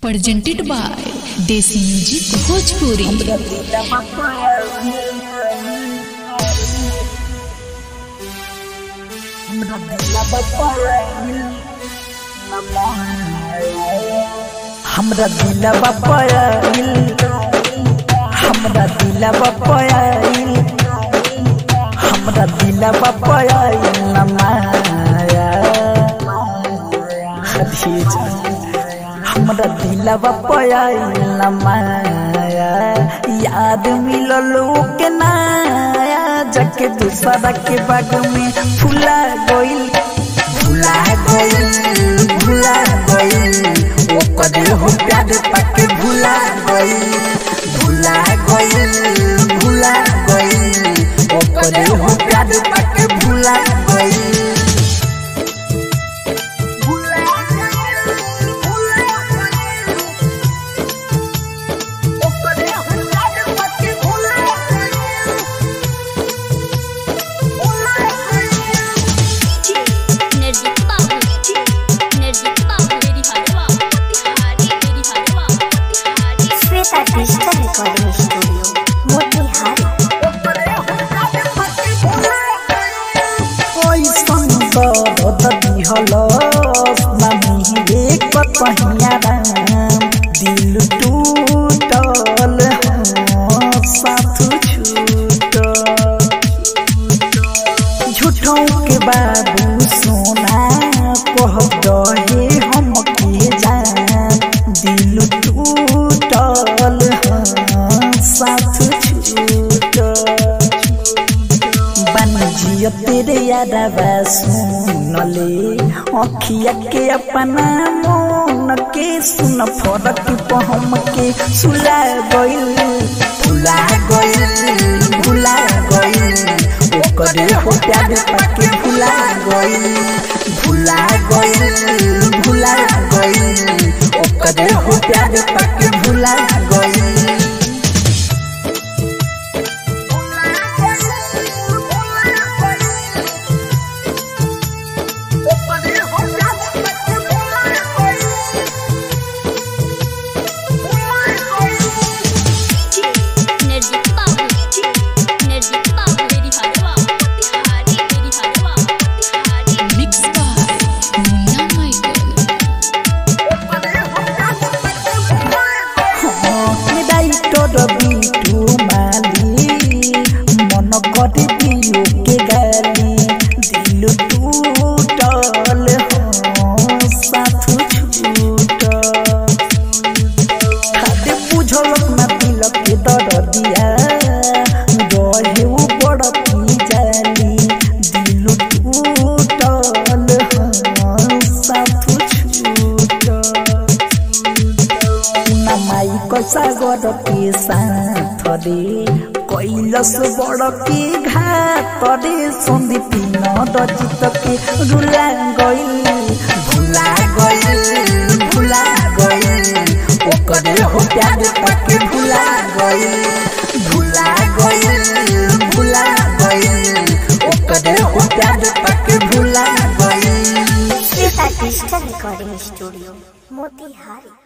presented by Desi Music Bhojpuri. हमरा दिलवा पयाइल हमरा दिलवा पयाइल हमरा दिलवा पयाइल न माया हदी हमरा दिलवा पयाइल न माया याद मिलल के नाया जाके दूसरा के बाग में फुला गइल भुला गइल भुला गइल ओकर हो प्यार पाके भुला गइल भुला गइल भुला गइल ओकर हो प्यार पाके भुला गइल निर्जीत बाबू निर्जीत बाबू मेरी हरवा तिहारी मेरी हरवा तिहारी Shweta digital recording studio Motihari ओइसन दर्द दिहलस नामी एक पहिया राम दिल टूटल हाँ, साथ छूटल झूठों के बाबू सोना कह दहे हम के जान दिल टूटल हाँ, साथ छूटल बनिजिया तेरे यादवा सुनले अखिया के अपना मन के सुन फरक पहम के सुला गइल भुला गइल भुला गइल ओकरे हो प्यार पाके भुला गइल भुला गइल भुला गइल ओकरे हो प्यार पाके भुला गइल निर्जीत बाबू निर्जीत बाबू मेरी हरवा तिहारी मेरी हरवा तिहारी Mixed by Munna Michael. ডাইটর বিটু মালি মন করে দিও কে গালি দিল টুটল সাথ ছুটল খাদে বুঝল না দিল কে দর দিয়া রহে ও বড় কি জালি দিল টুটল সাথ ছুটল নামাই কষা গড় কে সাথরে কৈলস বড় কে ঘাতরে সন্দীপী নদচিত কে রুলা গইল ভুলা গইল ভুলা গইল ওকরে হো প্যার পাকে ভুলা গইল ভুলা গইল ভুলা গইল ওকরে হো প্যার পাকে ভুলা গইল Shweta digital recording studio Motihari